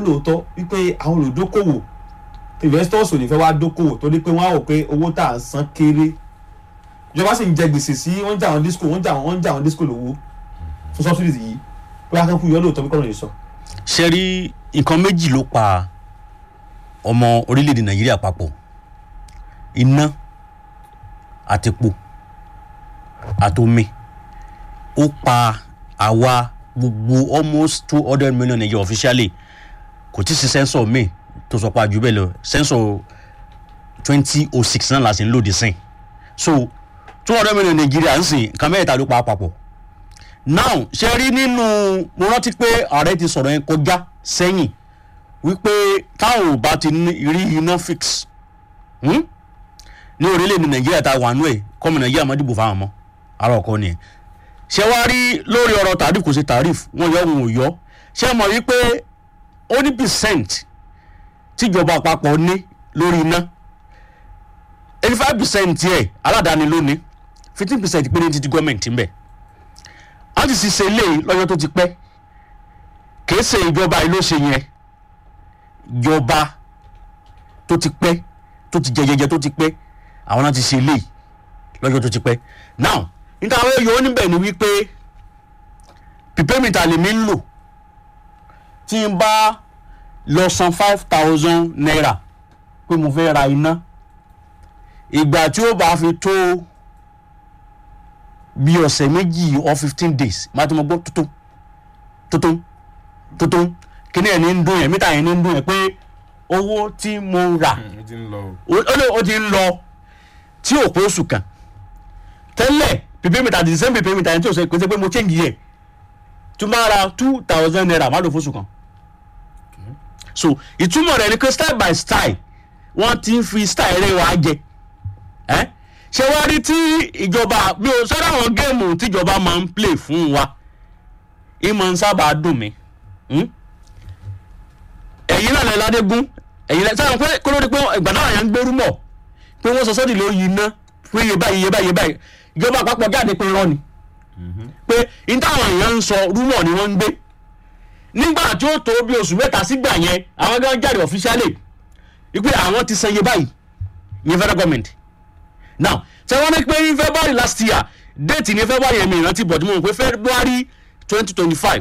lóòótọ́ wípé àwọn olùdókòwò investors ò ní fẹ́ wá dókòwò torí pé wọ́n á wò pé owó tá à ń san kéré ìjọba sì ń jẹ gbèsè sí wọ́n ń jà àwọn disco wọ́n ń jà wọ́n ń jà àwọn disco lówó fún subsidies yìí pé akẹ́kọ̀ọ́ yọ lóòótọ́ bí kọ́nà yìí sọ. ṣe rí nǹkan méjì ló pa ọmọ orílẹ̀-èdè nàìjíríà papọ̀ iná àtẹ̀pọ̀ àtomi ó pa àwa gbogbo almost two hundred million naira officially kò tí ì sí sẹ́ńsọ̀ mi tó sọ pé àjù bẹ́ẹ̀ lọ sẹ́ńsọ̀ twenty oh six náà la sì ń lòdì sí so two hundred million nàìjíríà ń sìn nǹkan mẹ́ta ló pa á papọ̀ now ṣe rí nínú mo rántí pé ààrẹ ti sọ̀rọ̀ yẹn kọjá sẹ́yìn wípé táwọn ò bá ti ní- rí iná fix hmm? ní orílẹ̀-èdè nàìjíríà tá a wà nú ẹ̀ kọ́mọ nàìjíríà má dìbò fáwọn mọ́ ara ọkọ nìyẹn ṣé wàá rí lórí ọ̀rọ̀ tàríf kò sí tàríf wọ́n yọ òun ò yọ ṣé mọ̀ wípé ó ní percent tíjọba àpapọ̀ ní lórí iná eighty five percent yẹ aládàáni ló ní fifteen percent péré ti di gọ́ọ̀mẹ̀ntì ń bẹ̀ wọ́n ti sì ṣe eléyìí lọ́jọ́ tó ti pẹ́ kìí ṣe ìjọba yìí ló ṣe yẹn ìjọba tó ti pẹ́ tó ti jẹjẹjẹ tó ti pẹ́ àwọn náà ti ṣe eléyìí lọ́jọ́ tó ti pẹ́ now níta àwọn yòó níbẹ̀ ni wípé pípẹ́mìtà lèmi ń lò tí n bá lọ san five thousand naira pé mo fẹ́ ra iná ìgbà tí ó bá fi tó bí ọ̀sẹ̀ méjì or fifteen days máa ti mọ gbọ́ tuntun tuntun tuntun kíní ẹ̀ ní ń dún yẹn mítà yẹn ní ń dún yẹn pé owó tí mo rà ó ti ń lọ o. ó ó lè- ó ti ń lọ tí ò pé oṣù kan tẹ́lẹ̀ pípé mítà the same pípé mítà yẹn tí ò sẹ́ pé pé mo change yẹ tó máa ra two thousand naira má lò fóṣù kan so ìtumọ̀ rẹ̀ ni pé style by style wọ́n ti ń fi style rẹ̀ wá jẹ ẹ́ ṣé wá rí tí ìjọba mi ò sọ́dọ̀ àwọn géèmù tíjọba máa ń play fún wa ìmọ̀ ń sábà dùn mí hmm? ẹ̀yin náà lẹ́ ládégún ẹ̀yin lẹ́ sáwọn pé kó ló dé pé ìgbà náà yẹn ń gbérú mọ̀ pé wọ́n sọ sọ́dì ló yí iná pé iye báyìí iye báyìí iye báyìí ìjọba àpapọ̀ jáde pé irọ́ ni pé ní táwọn èèyàn ń sọ rúmọ̀ ni wọ́n ń gbé nígbà tí ó tó bí oṣù mẹ́ta sígbà yẹn àwọn gan jáde officially wípé àwọn ti san iye báyìí ìyẹn federal government now ṣé wọ́n ní pé ní february last year date ní february yẹn mi ìrántí bọ̀ tí mo mọ̀ pé february twenty twenty five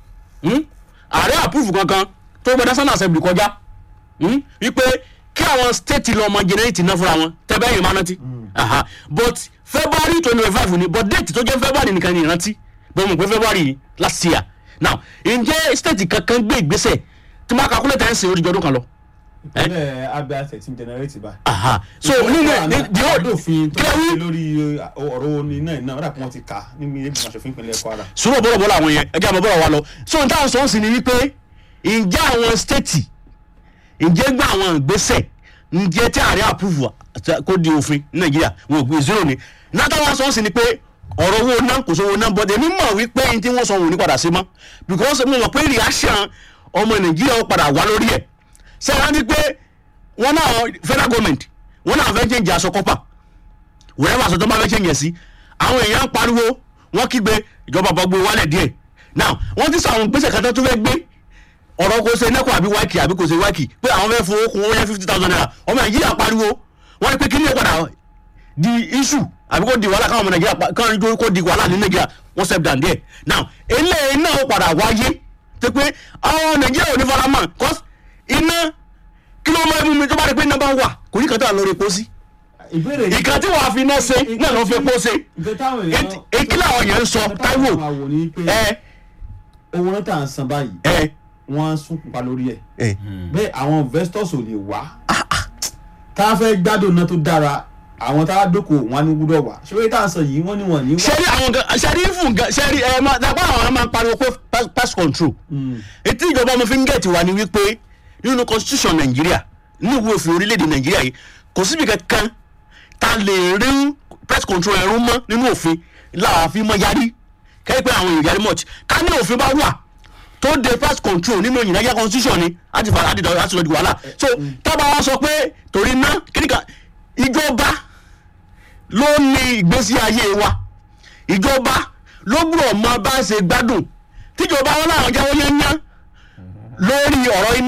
ààrẹ approve kankan tó gbé national assembly kọjá hmm? wípé kí àwọn state lọ ọmọ generate iná fúnra wọn tẹ́bẹ́ yìí máa rántí Aha. but february twenty twenty five ni but date tó jẹ́ february nìkan ni ìrántí bó mọ̀ pé february last year now ǹjẹ́ state kankan gbé ìgbésẹ̀ tí wọ́n calculate ẹ̀ ń sìn oríjì ọdún kan lọ. ìpínlẹ̀ abia thirteen generate báyìí. Aha. so nínú ẹ̀ ní the whole àdófin tó kílẹ̀ ń wí ṣe lórí ọ̀rọ̀ oní náà iná rà pé wọ́n ti kà á níbi ilé ìgbìmọ̀ aṣòfin ìpínlẹ̀ kwara. sùúrù bọ́lọ̀ bọ́lọ̀ àwọn yẹn ẹgbẹ́ àmọ́ bọ́lọ̀ wa lọ so n táwọn sọ ń sìn ni wípé ǹjẹ́ àwọn stéètì ǹjẹ́ gbọ́ àwọn ìgbésẹ̀ ǹjẹ́ tí ààrẹ àpúfù kó di òfin ní nàìjíríà wọn ò gbé zero ni látàwọn sọ ń sìn ni pé ọ̀rọ̀ owó náà kò sówó náà bọ́dẹ̀ mímọ̀ wípé n tí wọ́n sọ wọn ò ní padà sí mọ́ because mo mọ̀ pé reaction ọmọ nàìjíríà ó padà wá lórí ẹ̀ ṣé wọ́n ní pé wọ́n náà federal government wọ́n náà fẹ́ change aṣọ kọ́pà wẹ́rẹ́ wàásù tó bá fẹ́ ṣe yẹn sí àwọn èèyàn ń pariwo wọ́n kígbe ìjọba àpapọ̀ gbé wálẹ̀ díẹ̀ now wọ́n ti sọ àwọn gbèsè kan tó tún fẹ́ gbé ọ̀rọ̀ kò ṣe nẹ́kọ̀ àbí wáìkì àbí kò ṣe wáìkì pé àwọn fẹ́ fowó kún owó yẹn fifty thousand naira ọmọ nàìjíríà pariwo wọ́n ní pé kí ni padà di issue àbí kò di wàhálà káwọn ọmọ nàìjíríà pa- káwọn ìjọ kò di wàhálà ní nàìjíríà wọ́n step down díẹ̀ now eléyìí náà ó padà wáyé tó pé àwọn nàìjíríà ò ní fara mọ́ cause iná kí ló máa mú mi tó bá rí pé iná bá wà kò ní kàtà lórí epo sí ìbéèrè yìí ìkan tí wàá fi iná ṣe náà ló fi epo ṣe ìfẹ́ táwọn èèyàn èkí làwọn yẹn ń sọ ìfẹ́ táwọn táíwò èèyàn máa wò ní pé ẹ owó náà tà ń san báyìí ẹ wọ́n á sún pupa lórí ẹ̀ ẹ bẹ́ẹ̀ àwọn investors ò lè wá tá a fẹ́ gbádùn náà tó dára àwọn tá a dókòwò wọn á ní gbúdọ̀ wá ṣé wọ́n tá a sọ yìí wọ́n ní wọ́n ní wá. sẹ́rí àwọn gan sẹ́rí fún gan sẹ́rí ẹ máa dàgbà àwọn ẹ máa pariwo pé pest- pest control ètí ìjọba ọmọ fi ń gẹ̀ẹ́tì wá ni wípé nínú constitution nàìjíríà ní ìwé òfin orílẹ̀-èdè nàìjíríà yìí kò síbi kankan tá a lè rí pest control ẹ̀rú mọ́ nínú òfin láàfin mọ́ yarí kẹ́rì pé àwọn èèyàn yarí much ká ní òfin bá wà tó de pest control nínú ìyìnlájà constitution ni láti fà láti dọ̀rọ̀ láti lọ di wàhálà so tábà wá sọ pé torí ná kíníkà ìjọba ló ní ìgbésí ayé wa ìjọba ló gbúdọ̀ mọ bá ṣe gbádùn tíjọba wọn làwọn jáwọ́ yẹn yán lórí ọ̀rọ̀ iná.